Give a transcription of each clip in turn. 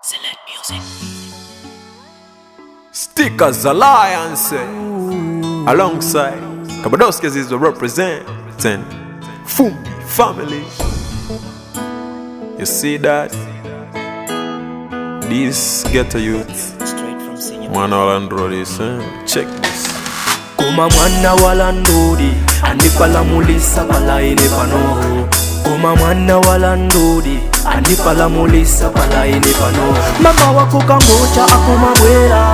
Select music. Stickers Alliance alongside Kabadoskis is the representing Fumbi family. You see that? This ghetto youth, Straight from senior. one all android is eh? check this. Koma mwana wala ndudi andipalamulisa palaini pano Koma mwana wala ndudi andipalamulisa palaini pano Mama wako kangocha akumabwera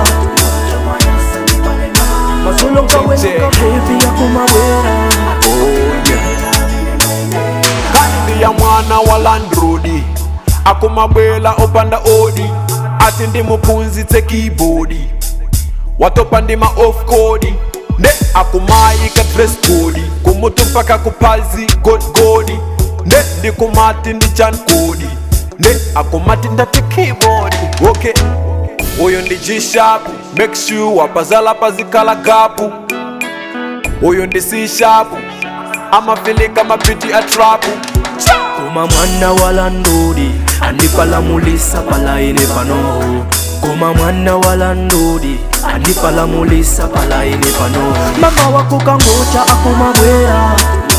Masolonga wenuka baby akumabwera Oh yeah. Kandi ya mwana wa landrodi akumabwela opanda odi ati ndi muphunzitse keyboard watopa ndima off code nde akumayika dress code kumutu mpaka kuphazi god god nde ndikumati ndi chan code nde akumati ndati keyboard okay uyu ndi g sharp make sure wapazala pazikhala gapu uyu ndi c sharp amafilika mabiti atrapu Koma mwana wala ndudi andipalamulisa palaini pano Koma mwana wala ndudi andipalamulisa palaini pano Mama wako kangocha akumabwera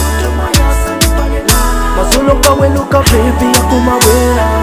Masolonga wenuka baby akumabwera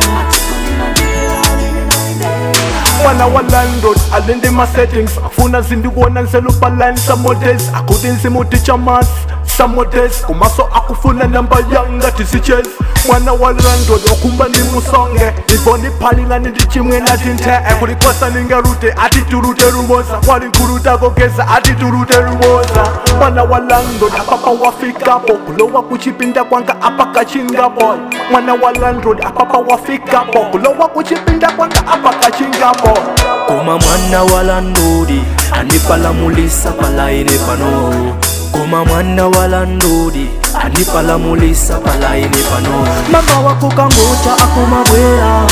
mwana wa landlord alinde ma settings afuna zindikuona nselupaline samodes akutinsi muticha mas samodes kumaso akufuna namba yanga tisiches mwana wa landlord okumba ndi musonge ivo ndiphalinga ndi chimwe natinte ekulikosa ningerute ati turute ruboza kwalinkhulutako geza ati turute ruboza mwana wa landlord apapa wafikapo kulowa kuchipinda kwanga apa kachingapo mwana wa landlord apapa wafikapo kulowa kuchipinda kwanga apa kachingapo Koma mwana wala ndudi andipalamulisa palaini pano Koma mwana wala ndudi andipalamulisa palaini pano Mama wako kangocha akumabwera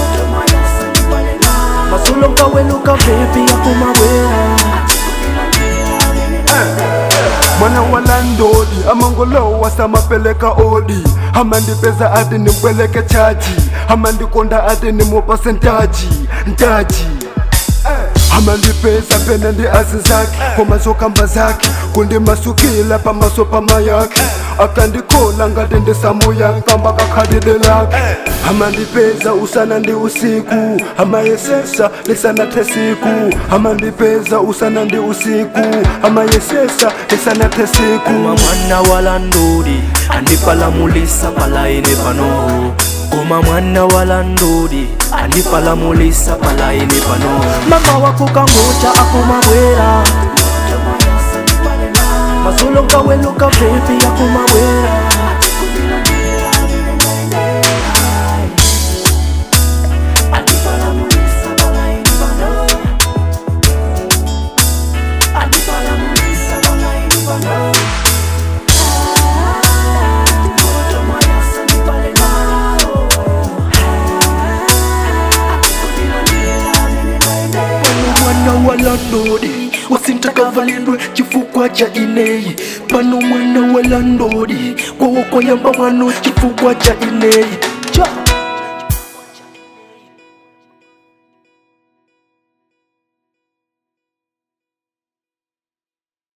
Masolonga wenuka baby akumabwera mwana wa landlodi amangolowa samapeleka odi amandipeza ati nimpeleke chaji amandikonda ati nimupa sentaji ntaji amandipeza pena ndi azi zake komasokamba zake kundimasukila pamaso pama yake akandikola ngati ndisamu yankamba kakhalide lake amandipeza usana ndi usiku amayesesa lisanathe siku amandipeza usana ndi usiku amayesesa lisanathe siku Koma mwana wala ndudi andipalamulisa palaini pano Koma mwana wala ndudi andipalamulisa palaini pano Mama wako kangocha akumabwera Masolonga wenuka baby akumabwera Andipalamulisa palaini pano Andipalamulisa palaini pano mwana wa landlodi wasintakavalindwe chifukwa cha ineyi pano mwana wa landlodi kwawokoyamba mwano chifukwa cha ineyi cha